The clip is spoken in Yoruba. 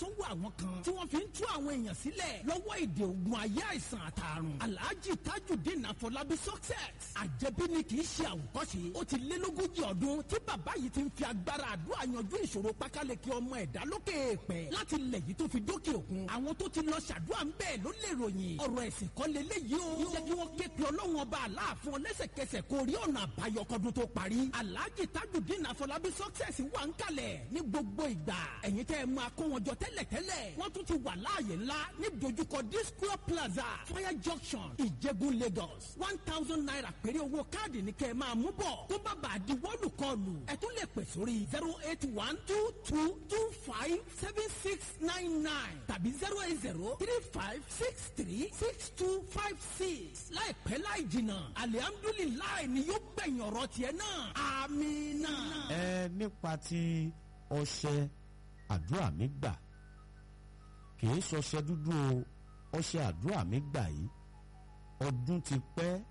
sọ́wọ́ àwọn kan tí wọ́n fi ń tú àwọn èèyàn sílẹ̀ lọ́wọ́ èdè ogun ayé àìsàn àtàrùn alhaji tajudeen afọlábí success àjẹbí ni kì í ṣe àwòkọ́ṣe ó ti lé lógójì ọdún tí bàbá yìí ti ń fi agbára àdúrà yanjú ìṣòro pákáleke ọmọ ẹ̀dá lókè èèpẹ̀ láti lẹ̀ yìí tó fi dókè òkun àwọn tó ti lọ ṣàdúrà ń bẹ́ẹ̀ ló lè ròyìn ọ̀rọ̀ ẹ̀sìn kọ́ leléyìí o jẹ́ kí wọ́n ké pe ọlọ́run ọba aláàfin lẹ́sẹ̀kẹsẹ̀ kó rí ọ̀nà àbáyọ kọ́dún tó parí alhaji tajudeen afọlábí success wà ń kalẹ̀ ní gbogbo ìgbà ẹ̀yin tẹ́ ẹ máa kó wọn jọ tẹ́lẹ̀tẹ́lẹ̀ wọ́n tún ti wà láàyè ńlá ní dojúkọ disco plaza fire junction ìjẹ̀bú lagos one thousand naira péré owó káàdì ní kẹ́ ẹ máa mú bọ̀ tó bá bàa di wọ́ọ̀lù kọlù ẹ tún lè pè sórí zero eight one two two two five seven six nine nine tàbí zero eight zero three five six three six two five six láìpẹ́ láì jìnnà alihamdulilayi ni yóò gbẹ̀yìn ọ̀rọ̀ tiẹ̀ náà amina. ẹ nípa ti ọṣẹ àdúrà mi gbà kì í ṣọṣẹ dúdú o ọṣẹ àdúrà mi gbà yìí ọdún ti pẹ́